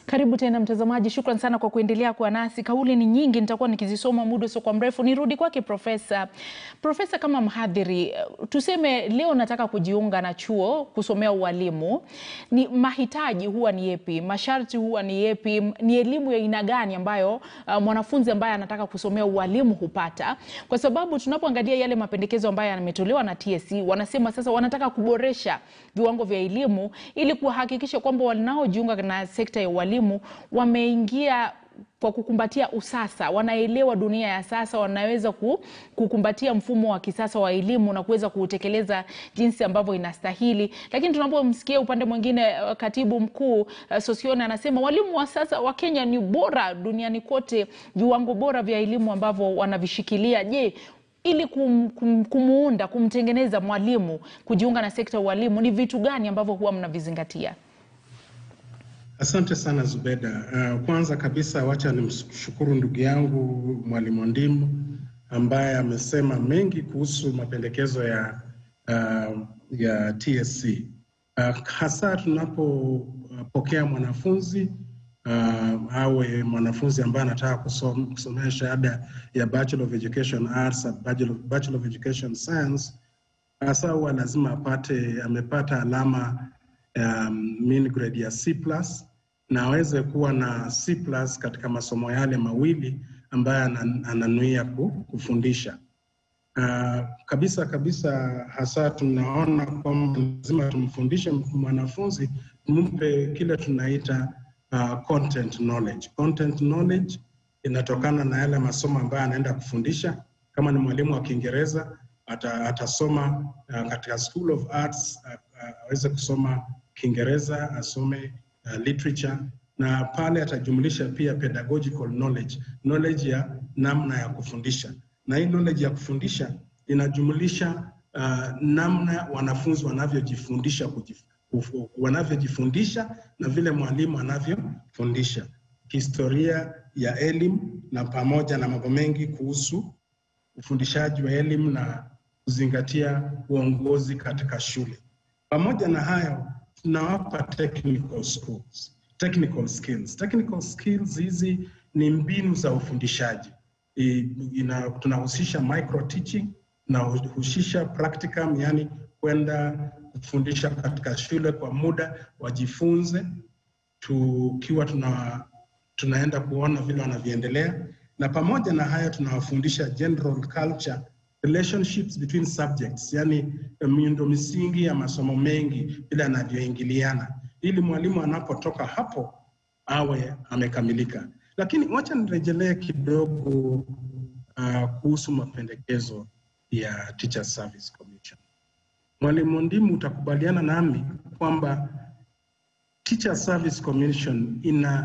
Karibu tena mtazamaji, shukran sana kwa kuendelea kuwa nasi. Kauli ni nyingi, nitakuwa nikizisoma muda sio kwa mrefu. Nirudi kwake Profesa. Profesa, kama mhadhiri, tuseme leo nataka kujiunga na chuo kusomea ualimu, ni mahitaji huwa ni yepi? Masharti huwa ni yepi? Ni elimu ya aina gani ambayo uh, mwanafunzi ambaye anataka kusomea ualimu hupata? Kwa sababu tunapoangalia yale mapendekezo ambayo yametolewa na TSC, wanasema sasa wanataka kuboresha viwango vya elimu ili kuhakikisha kwamba wanaojiunga na sekta ya ualimu wameingia kwa kukumbatia usasa, wanaelewa dunia ya sasa, wanaweza kukumbatia mfumo wa kisasa wa elimu na kuweza kuutekeleza jinsi ambavyo inastahili. Lakini tunapomsikia upande mwingine, katibu mkuu uh, Sosione anasema walimu wa sasa wa Kenya ni bora duniani kote, viwango bora vya elimu ambavyo wanavishikilia. Je, ili kum, kum, kumuunda kumtengeneza mwalimu kujiunga na sekta ya ualimu ni vitu gani ambavyo huwa mnavizingatia? Asante sana Zubeda. Uh, kwanza kabisa wacha nimshukuru ndugu yangu Mwalimu Ndimu ambaye amesema mengi kuhusu mapendekezo ya uh, ya TSC uh, hasa tunapopokea mwanafunzi uh, awe mwanafunzi ambaye anataka kusom, kusomea shahada ya Bachelor of Education Arts, Bachelor, Bachelor of Education Science, hasa huwa lazima apate amepata alama um, mean grade ya C plus na aweze kuwa na C plus katika masomo yale mawili ambayo ananuia kufundisha. Uh, kabisa kabisa, hasa tunaona kwamba lazima tumfundishe mwanafunzi, tumpe kile tunaita uh, content knowledge. Content knowledge inatokana na yale masomo ambayo anaenda kufundisha. Kama ni mwalimu wa Kiingereza ata, atasoma uh, katika School of Arts aweze uh, uh, kusoma Kiingereza asome uh, literature na pale atajumlisha pia pedagogical knowledge, knowledge ya namna ya kufundisha, na hii knowledge ya kufundisha inajumlisha uh, namna wanafunzi wanavyojifundisha wanavyojifundisha na vile mwalimu anavyofundisha, historia ya elimu na pamoja na mambo mengi kuhusu ufundishaji wa elimu na kuzingatia uongozi katika shule. Pamoja na hayo tunawapa technical schools, technical skills. Technical skills hizi ni mbinu za ufundishaji. Ina, tunahusisha micro teaching na husisha practicum, yani kwenda kufundisha katika shule kwa muda wajifunze, tukiwa tuna, tunaenda kuona vile wanavyoendelea, na pamoja na hayo tunawafundisha general culture relationships between subjects, yani miundo misingi ya masomo mengi vile yanavyoingiliana, ili mwalimu anapotoka hapo awe amekamilika. Lakini wacha nirejelee kidogo uh, kuhusu mapendekezo ya Teacher Service Commission. Mwalimu Ndimu, utakubaliana nami kwamba Teacher Service Commission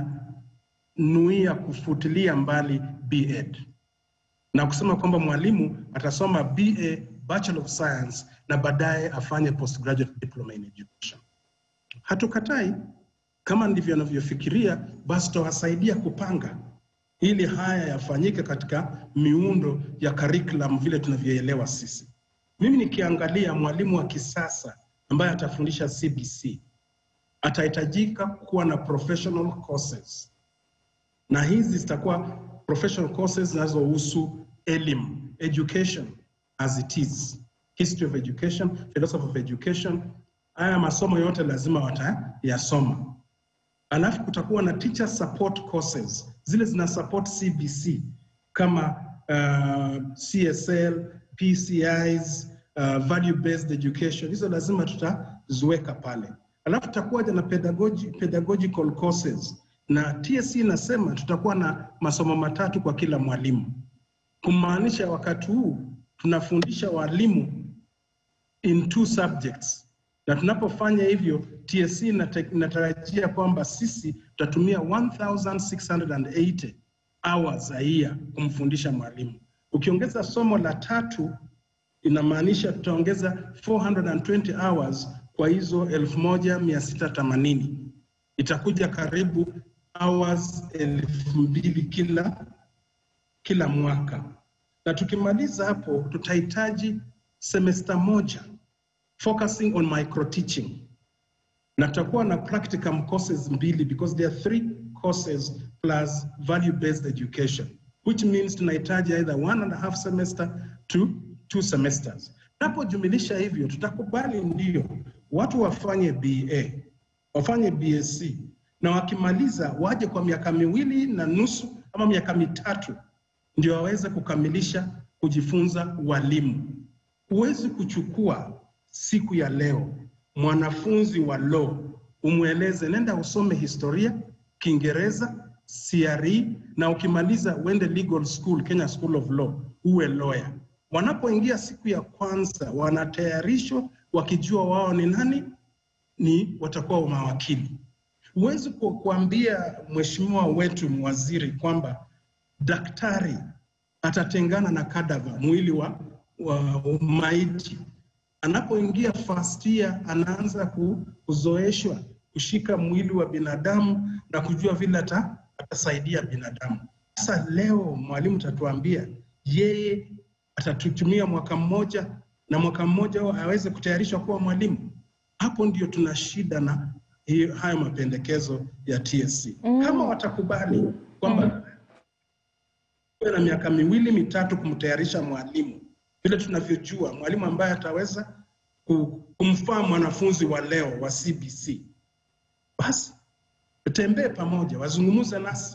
inanuia kufutilia mbali B.Ed na kusema kwamba mwalimu atasoma BA Bachelor of Science na baadaye afanye postgraduate diploma in education. Hatukatai, kama ndivyo anavyofikiria, basi tutawasaidia kupanga ili haya yafanyike katika miundo ya curriculum vile tunavyoelewa sisi. Mimi nikiangalia mwalimu wa kisasa ambaye atafundisha CBC atahitajika kuwa na professional courses, na hizi zitakuwa professional courses zinazohusu elimu, education as it is, history of education, philosophy of education. Haya masomo yote lazima watayasoma. Alafu kutakuwa na teacher support courses, zile zina support CBC kama uh, CSL, PCIs, uh, value based education. Hizo lazima tutaziweka pale. Alafu tutakuwa na pedagogy, pedagogical courses na TSC inasema tutakuwa na masomo matatu kwa kila mwalimu, kumaanisha wakati huu tunafundisha walimu in two subjects, na tunapofanya hivyo TSC inatarajia kwamba sisi tutatumia 1680 hours a year kumfundisha mwalimu. Ukiongeza somo la tatu, inamaanisha tutaongeza 420 hours kwa hizo 1680 itakuja karibu hours elfu mbili kila kila mwaka, na tukimaliza hapo tutahitaji semester moja focusing on micro teaching na tutakuwa na practicum courses mbili because there are three courses plus value-based education, which means tunahitaji either one and a half semester to two semesters. Tunapojumlisha hivyo, tutakubali ndio watu wafanye BA, wafanye BSc na wakimaliza waje kwa miaka miwili na nusu ama miaka mitatu ndio waweze kukamilisha kujifunza walimu. Huwezi kuchukua siku ya leo mwanafunzi wa law umweleze nenda usome historia, Kiingereza, CRE na ukimaliza uende legal school, Kenya School of Law, uwe lawyer. Wanapoingia siku ya kwanza wanatayarishwa wakijua wao ni nani, ni watakuwa mawakili. Huwezi ku- kuambia mheshimiwa wetu waziri kwamba daktari atatengana na kadava, mwili wa, wa maiti. Anapoingia first year, anaanza ku- kuzoeshwa kushika mwili wa binadamu na kujua vile ata, atasaidia binadamu. Sasa leo mwalimu tatuambia yeye atatutumia mwaka mmoja na mwaka mmoja huo aweze kutayarishwa kuwa mwalimu. Hapo ndio tuna shida na hiyo, hayo mapendekezo ya TSC. Kama watakubali kwamba uwe na miaka miwili mitatu kumtayarisha mwalimu, vile tunavyojua mwalimu ambaye ataweza ku- kumfaa mwanafunzi wa leo wa CBC, basi tutembee pamoja, wazungumze nasi.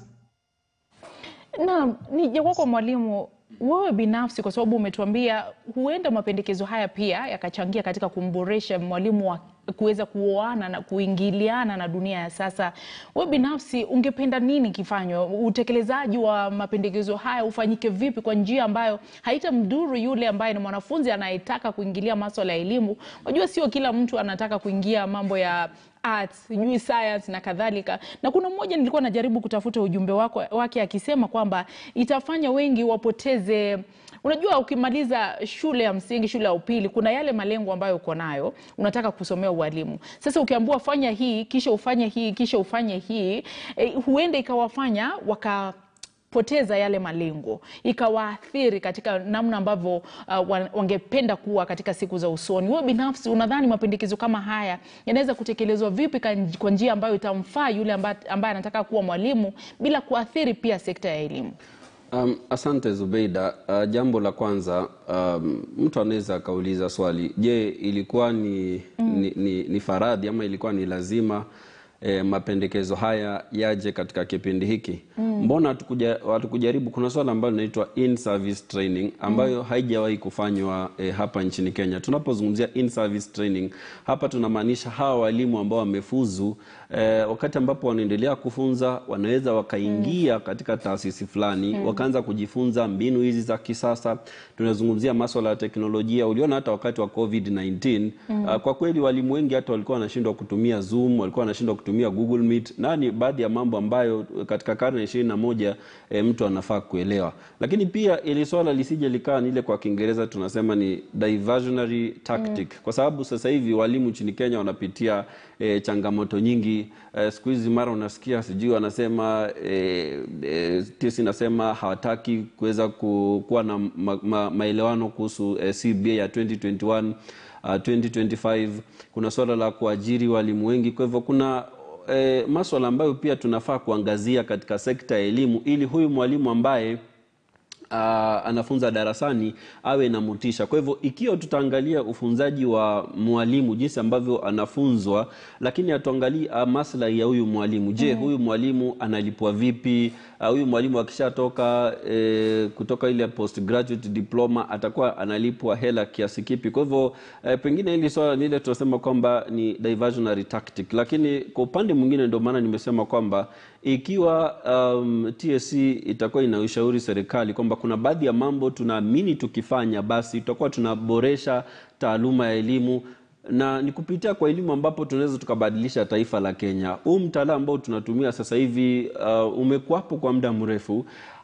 Na nije kwako mwalimu, wewe binafsi, kwa sababu umetuambia huenda mapendekezo haya pia yakachangia katika kumboresha mwalimu wa kuweza kuoana na kuingiliana na dunia ya sasa. Wewe binafsi ungependa nini kifanywe? Utekelezaji wa mapendekezo haya ufanyike vipi kwa njia ambayo haitamdhuru yule ambaye ni mwanafunzi anayetaka kuingilia maswala ya elimu? Unajua, sio kila mtu anataka kuingia mambo ya arts, sijui science na kadhalika. Na kuna mmoja nilikuwa najaribu kutafuta ujumbe wako, wake akisema kwamba itafanya wengi wapoteze Unajua, ukimaliza shule ya msingi, shule ya upili, kuna yale malengo ambayo uko nayo, unataka kusomea ualimu. Sasa ukiambiwa fanya hii kisha ufanye hii kisha ufanye hii eh, huenda ikawafanya waka poteza yale malengo ikawaathiri katika namna ambavyo uh, wa- wangependa kuwa katika siku za usoni. Wewe binafsi unadhani mapendekezo kama haya yanaweza kutekelezwa vipi kan- kwa njia ambayo itamfaa yule ambaye ambaye anataka kuwa mwalimu bila kuathiri pia sekta ya elimu? Um, asante Zubeida. Uh, jambo la kwanza um, mtu anaweza akauliza swali, je, ilikuwa ni, ni, ni, ni faradhi ama ilikuwa ni lazima eh, mapendekezo haya yaje katika kipindi hiki? Mbona hatukuja- hatukujaribu? Kuna swala ambalo linaitwa in service training ambayo haijawahi kufanywa eh, hapa nchini Kenya. Tunapozungumzia in service training hapa tunamaanisha hawa walimu ambao wamefuzu eh, wakati ambapo wanaendelea kufunza wanaweza wakaingia katika taasisi fulani wakaanza kujifunza mbinu hizi za kisasa. Tunazungumzia maswala ya teknolojia. Uliona hata wakati wa COVID-19 uh, kwa kweli walimu wengi hata walikuwa wanashindwa kutumia Zoom, walikuwa wanashindwa kutumia Google Meet, na ni baadhi ya mambo ambayo katika karne ya ishirini na moja eh, mtu anafaa kuelewa. Lakini pia ili swala lisije likaa ni ile kwa Kiingereza tunasema ni diversionary tactic, kwa sababu sasa hivi walimu nchini Kenya wanapitia eh, changamoto nyingi eh, siku hizi mara unasikia sijui wanasema eh, eh, TSC inasema hawataki kuweza ku, kuwa na ma, ma, maelewano kuhusu eh, CBA ya 2021 uh, 2025 kuna swala la kuajiri walimu wengi kwa hivyo kuna eh, maswala ambayo pia tunafaa kuangazia katika sekta ya elimu ili huyu mwalimu ambaye uh, anafunza darasani awe na motisha. Kwa hivyo ikiwa tutaangalia ufunzaji wa mwalimu jinsi ambavyo anafunzwa, lakini hatuangalii uh, maslahi ya huyu mwalimu. Je, huyu mwalimu analipwa vipi? Uh, huyu mwalimu akishatoka eh, kutoka ile postgraduate diploma atakuwa analipwa hela kiasi kipi? Kwa hivyo eh, pengine hili swala ni ile tunasema kwamba ni diversionary tactic, lakini kwa upande mwingine ndio maana nimesema kwamba ikiwa um, TSC itakuwa inaushauri serikali kwamba kuna baadhi ya mambo tunaamini tukifanya basi tutakuwa tunaboresha taaluma ya elimu na ni kupitia kwa elimu ambapo tunaweza tukabadilisha taifa la Kenya. Huu mtaala ambao tunatumia sasa hivi uh, umekuwapo kwa muda mrefu.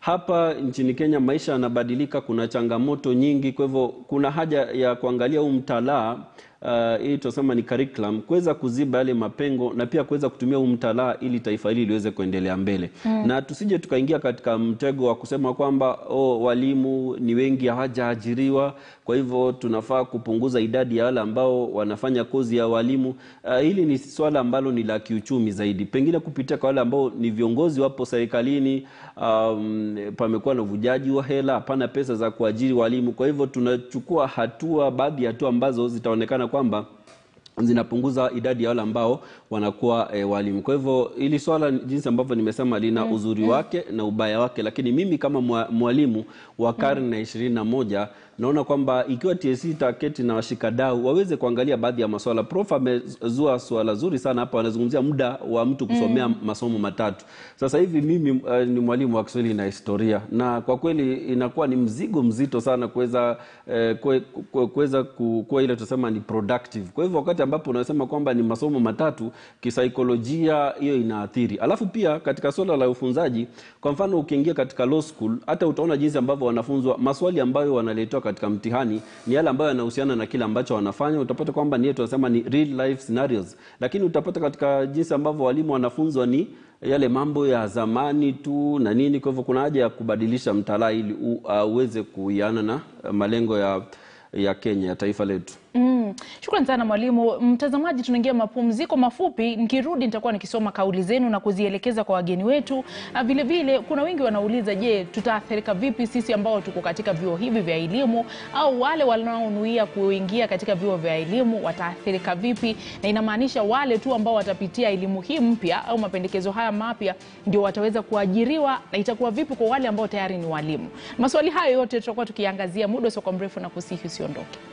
hapa nchini Kenya maisha yanabadilika, kuna changamoto nyingi, kwa hivyo kuna haja ya kuangalia huu mtalaa uh, hii tunasema ni curriculum kuweza kuziba yale mapengo na pia kuweza kutumia huu mtalaa ili taifa hili liweze kuendelea mbele mm. na tusije tukaingia katika mtego wa kusema kwamba oh, walimu ni wengi hawajaajiriwa, kwa hivyo tunafaa kupunguza idadi ya wale ambao wanafanya kozi ya walimu. Uh, hili ni swala ambalo ni la kiuchumi zaidi, pengine kupitia kwa wale ambao ni viongozi wapo serikalini. Um, pamekuwa na uvujaji wa hela, hapana pesa za kuajiri walimu. Kwa hivyo tunachukua hatua, baadhi ya hatua ambazo zitaonekana kwamba zinapunguza idadi ya wale ambao wanakuwa e, walimu. Kwa hivyo hili swala jinsi ambavyo nimesema lina uzuri wake na ubaya wake, lakini mimi kama mwa- mwalimu wa karne ya ishirini na moja naona kwamba ikiwa TSC itaketi na washikadau waweze kuangalia baadhi ya maswala. Prof amezua swala zuri sana hapa, anazungumzia muda wa mtu kusomea masomo matatu. Sasa hivi mimi uh, ni mwalimu wa Kiswahili na historia, na kwa kweli inakuwa ni mzigo mzito sana kuweza eh, kue- kue- kuweza ku- kuwa ile tunasema ni productive. Kwa hivyo wakati ambapo unasema kwamba ni masomo matatu, kisaikolojia hiyo inaathiri. Alafu pia katika swala la ufunzaji, kwa mfano ukiingia katika law school, hata utaona jinsi ambavyo wanafunzwa, maswali ambayo wanaletewa katika mtihani ni yale ambayo yanahusiana na kile ambacho wanafanya. Utapata kwamba ni tunasema ni real life scenarios, lakini utapata katika jinsi ambavyo walimu wanafunzwa ni yale mambo ya zamani tu na nini. Kwa hivyo kuna haja ya kubadilisha mtaala ili u- uh, uweze kuiana na uh, malengo ya, ya Kenya ya taifa letu. Mm. Shukrani sana mwalimu. Mtazamaji, tunaingia mapumziko mafupi. Nikirudi nitakuwa nikisoma kauli zenu na kuzielekeza kwa wageni wetu. Ah, Vile vile kuna wengi wanauliza, je, tutaathirika vipi sisi ambao tuko katika vyuo hivi vya elimu au wale wanaonuia kuingia katika vyuo vya elimu wataathirika vipi? Na inamaanisha wale tu ambao watapitia elimu hii mpya au mapendekezo haya mapya ndio wataweza kuajiriwa, na itakuwa vipi kwa wale ambao tayari ni walimu? Maswali hayo yote tutakuwa tukiangazia muda usio mrefu, na kusihi usiondoke.